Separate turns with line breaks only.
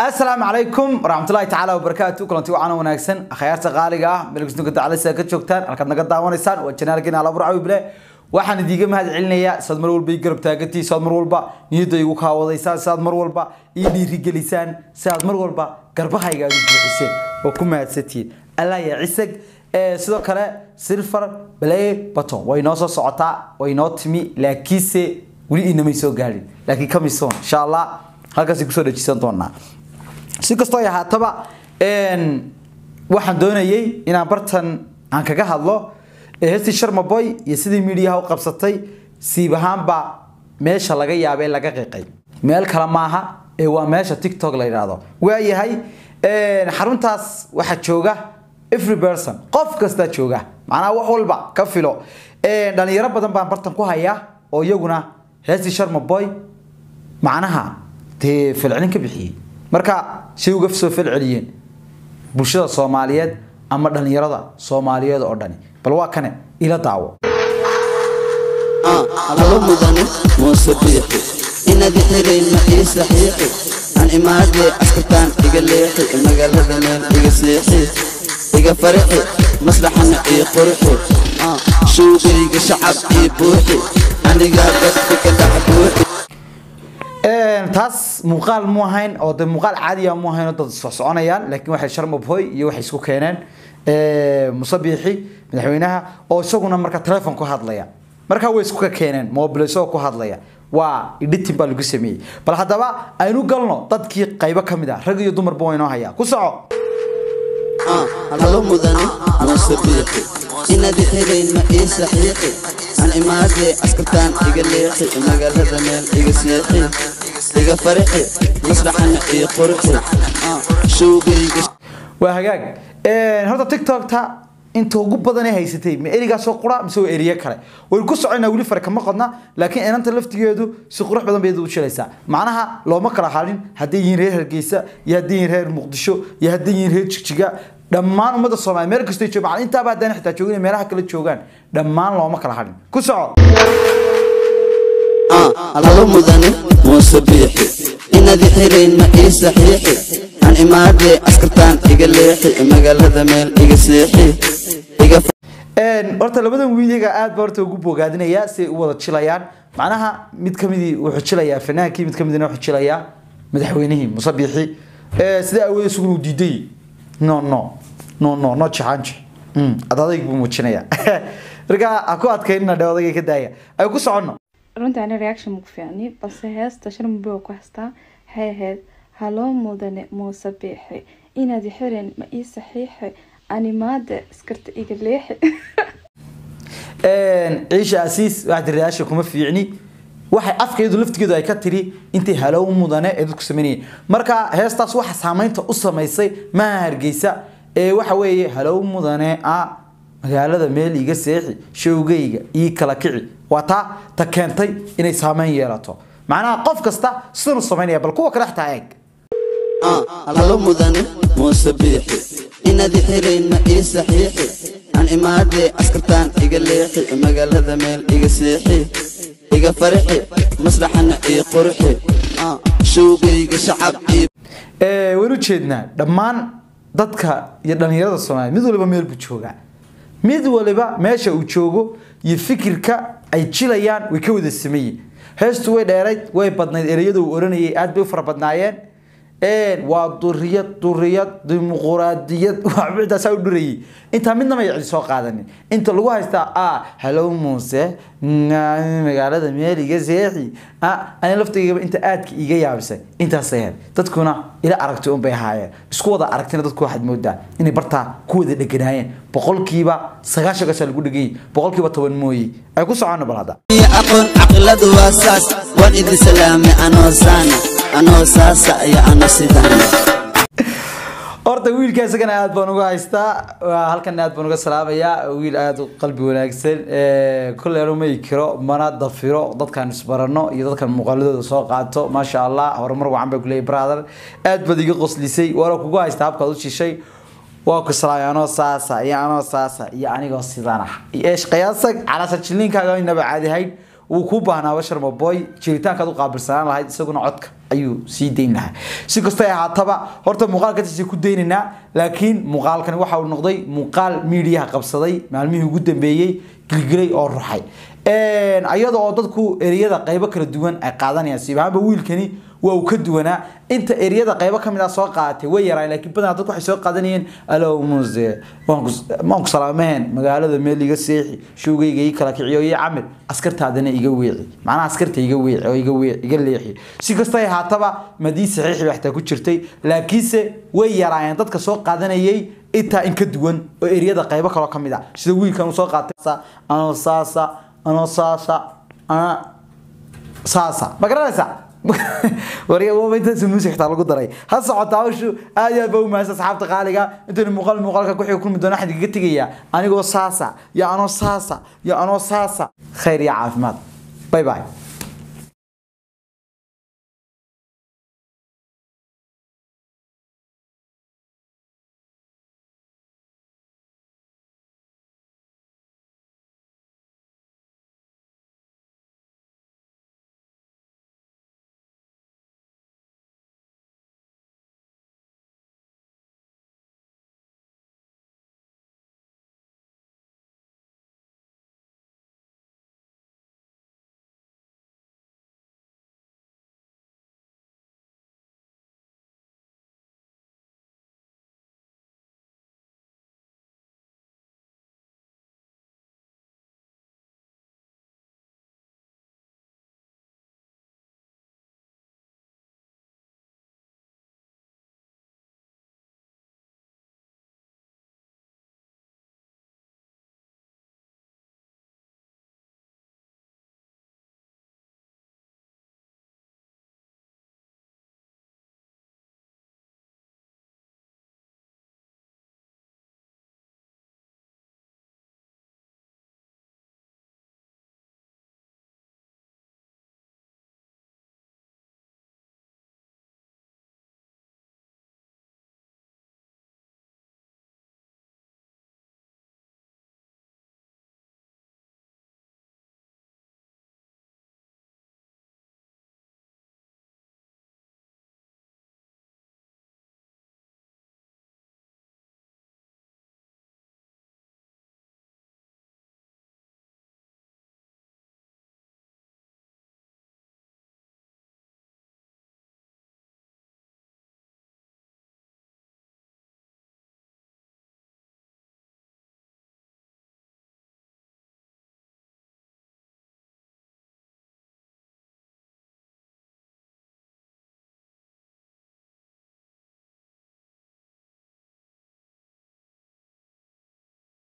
asalaamu calaykum waraxmatullahi tacaala wabarakaatu kulanti wacan wanaagsan akhyaarta qaaliga ah melgsnuka dacalisa ka joogtaan halkaad naga daawanaysaan waa janaalkiina alaburcawi bile waxaan idiiga mahad celinayaa saad mar walba ii garab taagantii saad mar walba niyadda igu kaawadaysaan saad mar walba ii dhiirigelisaan saad mar walba garbahayga aad u buuxiseen oo ku mahadsantihiin allah ya cisag sidoo kale silver play button way noo soo socotaa way noo timi laakiinse weli inamay soo gaadhin laakiin kamisoon insha allah halkaasay kusoo dhajisan doonaa si kastoo ay ahaataba waxaan doonayay inaan bartan aan kaga hadlo hesti sharmaboy iyo sidii miidiyaha u qabsatay siib ahaanba meesha laga yaabee laga qiiqay meel kale maaha ee waa meesha tiktok la yidhaahdo waayahay xaruntaas waxaa jooga every person qof kastaa jooga macnaha wax walba ka filo dhalinyaro badan baan bartan ku hayaa oo iyaguna hesti sharmaboy macnaha dee falcelin ka bixiyey marka say uga soo falceliyeen bulshada soomaaliyeed ama dhalinyarada soomaaliyeed oo dhani bal waa kane ila daawo
halo mudane muuse biixi inaad xirayn ma ii saxiixi aan imaadee askartaan iga leexi magaalada meel iga seexi iga farixi maslaxana ii qurxi shuugayga shacab ii buuxi anigaa dadka ka dhex buuxi
taas muuqaal mu ahayn oo de muuqaal caadiya mu ahayn oo dad soo soconayaan laakiin waxay sharmabhoy iyo waxay isku keeneen musabiixi madaxweynaha oo isaguna marka telefoon ku hadlaya markaa way isku ka keeneen mobile isagoo ku hadlaya waa editing baa lagu sameeyey bal haddaba aynu galno dadkii qaybo ka mid ah rag iyo dumarba waa inoo hayaa ku soco
halo mudane muuse biixi inaad xirayn ma ii saxiixi aan imaadee askartaan iga leexi magaalada meel iga seexi iga farixi maslaxana ii qurxi shuugayga
waa hagaag horta tiktokta inta ugu badan ee haysatay ma erigaasoo qura mise waa eriye kale waynu ku soconaa weli fare kama qodna laakiin inanta laftigeedu si qurux badan bay u jilaysaa macnaha looma kala hadin hadday yihiin reer hargeysa iyo hadday yihiin reer muqdisho iyo hadday yihiin reer jigjiga dhammaan ummadda soomaaliya meel kastay joogaan intaaba haddaan xitaa joogin meelaha kala joogaan dhammaan looma kala hadin ku soco
halo mudane muuse biixi inaad xirayn ma ii saxiixi aan imaadee askartaan iga leexi magaalada meel iga seexi iga
horta labadan wiiliga aad baa horta ugu bogaadinayaa si ay u wada jilayaan macnaha mid kamidii wuxuu jilayaa fanaankii mid kamidina wuxuu jilayaa madaxweynihii musabiixi sida awood isugu uu diiday no no no no no jaxaanji ad adayg buu muujinaya marka ha ku adkaynina dhe odagay ka daaya ay ku soconno
runtii ani reaction maku fiicni balse heesta sharmaboy ku haystaa waxay ahayd haloo mudane muuse biixi inaad xirin ma ii saxiixi animaada iskarta iga leexi
ciisha asiis waxaa tiri reaction kuma fiicni waxay afkeedu laftigeedu ay ka tiri intay halow mudane ee dadku sameynayeen marka heestaas waxa saameynta u samaysay maaha hargeysa ee waxa weeye halow mudane a magaalada meel iga seexi showgayga ii kala kici waa taa ta keentay inay saameyn yeelato macnaha qof kasta sidan u samaynaya bal kuwa kale xataa eeg
halo mudane muuse biixi inaad xirayn ma ii saxiixi aan imaadee askartaan iga leexi magaalada meel iga seexi iga farixi maslaxana ii qurxi shuugayga shacab ii
waynu jeednaa dhammaan dadka iyo dhalinyarada soomaaliya mid waliba meel buu joogaa mid waliba meesha uu joogo iyo fikirka ay jilayaan way ka wada sameeyeen heestu way dheerayd way badnayd ereyada uu oranayay aad bay u fara badnaayeen waa duriyad duriyad dimuquraadiyad waxbitaasaa u dhurayay intaa midna may cidi soo qaadanin inta lagu haystaa a halow muuse magaalada meel iga seexi ani laftaygaba inta aadka iga yaabisay intaasay ahayd dadkuna ila aragtay unbay ahaayeen isku wada aragtina dadku waxaad moodaa inay bartaa ku wada dheganaayeen boqolkiiba sagaashan kasaa lagu dhegayay boqolkiiba toban mooye ay ku socono bal hadda
aqoon caqiladu waa saas waan idin salaamay anoo saana anoo saasa iyo ano sidaana
horta wiilka isagana aad baan uga haystaa halkan aad baan uga salaamayaa wiil aada u qalbi wanaagsan kolley anu may kiro mana dafiro dadkan isbarano iyo dadkan muuqaaladooda soo qaato maasha allah horumar wacan bay kuleeyahy brother aad baad iga qoslisay waana kugu haystaa habkaad u shishay waa ku salaamay anoo saasa iyo anoo saasa iyo anigoo sidan ah eesh qiyaasag calaasha jiliinkaaga inaba caadi ahayn wuu kuu baahnaa bashar maboy jiritaankaad u qaabilsanaan lahayd isaguna codka ayuu sii dayn lahaa si kastoo ay ahaataba horta muuqaalkaasi ku daynaynaa laakiin muuqaalkani waxa uu noqday muuqaal miidiyaha qabsaday maalmihii ugu dambeeyey gilgilay oo ruxay iyada oo dadku ereyada qaybo kala duwan ay qaadanayaan siibahaanba wiilkani waa uu ka duwanaa inta ereyada qaybo ka mid ah soo qaadatay way yaraan laakiin badanaa dadku waxay soo qaadanayeen alow muse waan ku salaamaheen magaalada meel iga seexi showgayga ii kala kiciyo iyo camil askartaadana iga weeci macnaha askarta iga weeci oo iga weeci iga leexi si kasta ay haataba madii saxiixi baa xitaa ku jirtay laakiinse way yaraayeen dadka soo qaadanayay intaa in ka duwan oo ereyada qaybo kaloo ka mid ah sida wiilkan uu soo qaatay anoo saasa anoo saasa ana saasa ma garanaysaa waryaintaas muusik xitaa lagu daray ha socota hawshu aad iyo aad baa u mahadsan asxaabta qaaliga intaynu muuqaal muuqaalka ku xiga kulmi doona waxaan kaga tegayaa anigoo saasa iyo anoo saasa iyo anoo saasa khayr iyo caafimaad bye bye